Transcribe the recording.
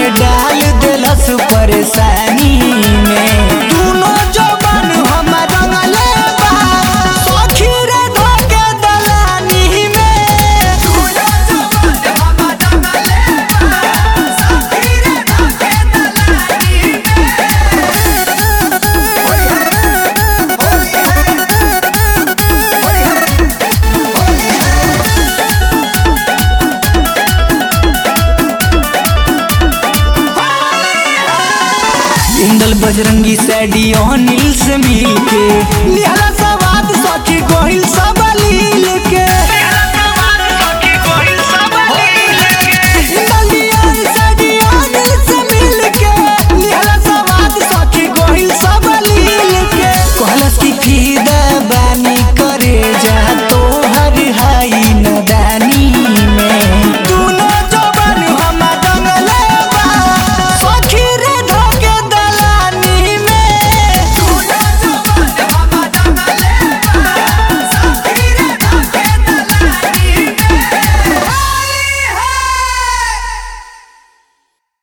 डाल दिलस परेशानी में दुनो जवान हम रंगले बा सखी रे धोके दलानी में दुनो जवान हम रंगले बा सखी रे धोके दलानी इंदल बजरंगी सैडी अनिल से मिलके लिहला सवाद सखी गोहिल सब